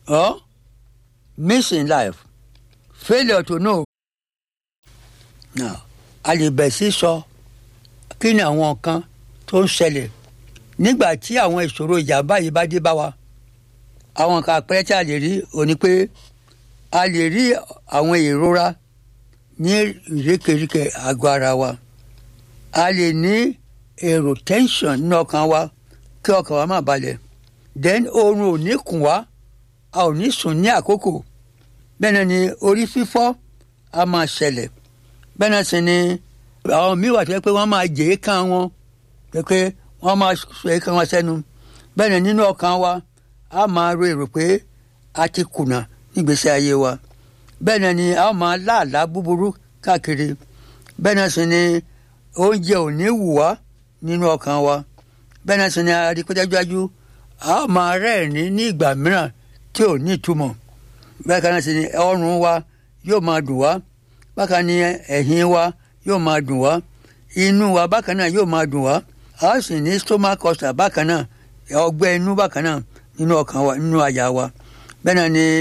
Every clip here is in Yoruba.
or miss in life failure to know. now a lè bẹ̀ sí sọ kí ni àwọn nǹkan tó ń ṣẹlẹ̀ nígbà tí àwọn ìṣòro ìjàmbá yìí bá dé bá wa àwọn nǹkan àpẹẹrẹ tí a lè rí òní pé a lè rí àwọn ìrora ní ìrékèríkè àgọ́ ara wa a lè ní èrò tension nínú ọkàn wa kí ọkàn wa má balẹ̀ then oorun ò ní kùn wá a ò ní sùn ní àkókò bẹ́ẹ̀ náà ni orí fífọ́ a máa ṣẹlẹ̀ bẹ́ẹ̀ náà sì ni àwọn míì wà tó yẹ pé wọ́n máa jẹ́ kán wọn pé pé wọ́n máa sọ èékán wọn sẹ́nu bẹ́ẹ̀ náà nínú ọkàn wa a máa ro èrò pé a ti kùnà nígbésí ayé wa bẹ́ẹ̀ náà ni a máa láàlá búburú káàkiri bẹ́ẹ̀ náà sì ni oúnjẹ ò ní wù wá nínú ọkàn wa bẹ́ẹ̀ náà sì ni adikọ́jájú a máa rẹ́ẹ̀rín ní ìgbà mìíràn tí ò ní ìtumọ̀ bẹ́ẹ̀ kan náà sì ni ọrùn wa yóò máa dùn wá bákan ni ẹ̀yìn wa yóò máa dùn wá inú wa bákan náà yóò máa dùn wá a sì ní stomach ulcer bákan náà ọgbẹ́ inú bákan náà nínú ọkàn wa nínú àyà wa bẹ́ẹ̀ náà ni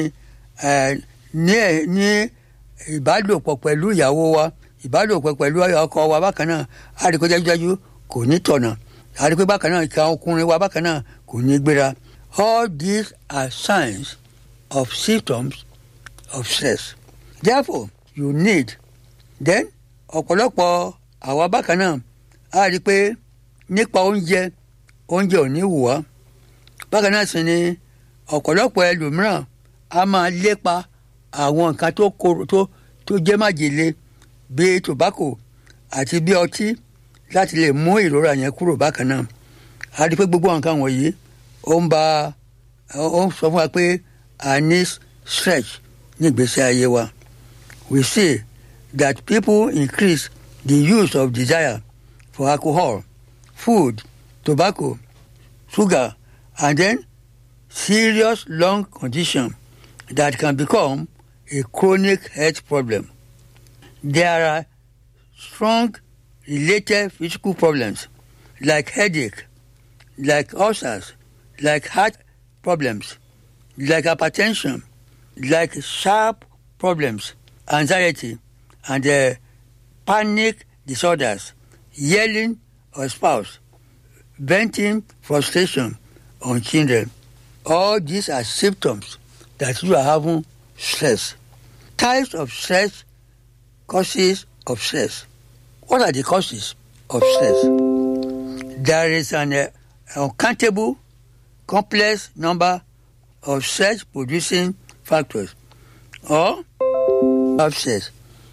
ní ní ìbálòpọ̀ pẹ̀lú ìyàwó wa ìbálòpọ̀ pẹ̀lú ọkọ wa bákan náà a rí kó dájúdájú kò ní tọ̀nà a rí pé bákan náà ìka ọkùnrin wa bákan náà kò ní gbéra all these are signs of symptoms of stress therefore you need then ọ̀pọ̀lọpọ̀ àwa bákan náà a rí i pé nípa oúnjẹ oúnjẹ ò ní wù wá bákan náà sì ni ọ̀pọ̀lọpọ̀ ẹlòmíràn a máa lépa àwọn nǹkan tó korò tó tó jẹ́ májèlé bíi tobacco àti bíi ọtí láti lè mú ìrora yẹn kúrò bákan náà a rí i pé gbogbo nǹkan wọ̀nyí ó ń ba ó ń sọ fún wa pé a ní stretch ní ìgbésí ayé wa we see that people increase the use of desire for alcohol food tobacco sugar and then serious lung condition that can become a chronic health problem. There are strong related physical problems like headache, like ulcers, like heart problems, like hypertension, like sharp problems, anxiety, and uh, panic disorders, yelling or spouse, venting frustration on children. All these are symptoms that you are having stress. Types of stress, causes of stress. What are the causes of stress? There is an uh, uncountable, complex number of stress producing factors or of stress.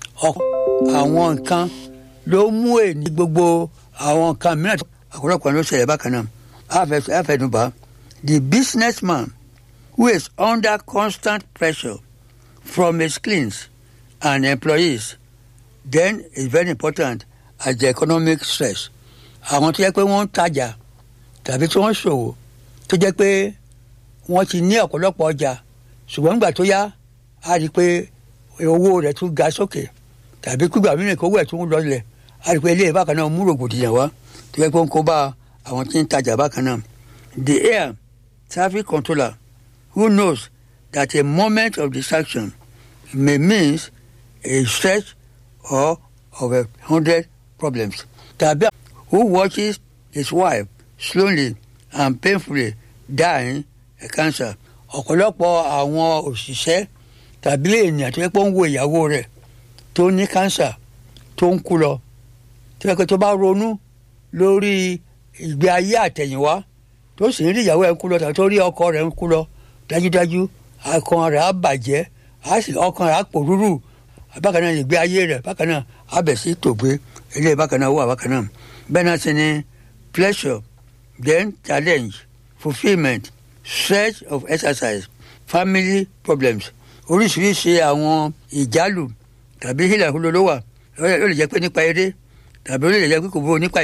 àwọn nǹkan ló mú èní gbogbo àwọn nǹkan mìíràn àkọ́lọ́pọ̀ ló ṣẹlẹ̀ bákan náà àfẹnubá the businessman who is under constant pressure from his clients and employees then is very important as the economic stress àwọn tó jẹ́ pé wọ́n ń tajà tàbí tí wọ́n ń ṣòwò tó jẹ́ pé wọ́n ti ní ọ̀pọ̀lọpọ̀ ọjà ṣùgbọ́n nígbà tó yá a rí i pé owó rẹ̀ tún ga sókè tàbí kúgbà mìíràn kówó ẹ̀ tún lọlẹ̀ a rí i pé ilé bákan náà mú rògbòdìyàn wá tó jẹ́ pé ó ń kó bá àwọn tí ń tajà bákan náà the air traffic controller who knows that a moment of distraction may mean a stretch or of a hundred problems. Tàbí who watches his wife slowly and painfully dying a cancer. Ọ̀pọ̀lọpọ̀ àwọn òṣìṣẹ́ tàbí ènìyàn tó yẹ pé ó ń wo ìyàwó rẹ̀ tó ní cancer tó ń kú lọ. Tó yẹ pé tó bá ronú lórí ìgbé ayé àtẹ̀yìnwá tó sì ń rí ìyàwó ẹ̀ ń kú lọ tàbí tó rí ọkọ rẹ̀ ń kú lọ dájúdájú ọkàn rẹ̀ á bàjẹ́ ọkàn rẹ̀ á pòrúrù bákan náà ìgbé ayé rẹ̀ bákan náà á bẹ̀ sí tògbé ilé bákan náà wà bákan náà bẹ́ẹ̀ náà sì ni pleasure then challenge fulfilment stretch of exercise family problems oríṣiríṣi àwọn ìjálù tàbí hílàhúlò ló wà ó lè jẹ́ pé nípa eré tàbí ó lè jẹ́ pé kò bó nípa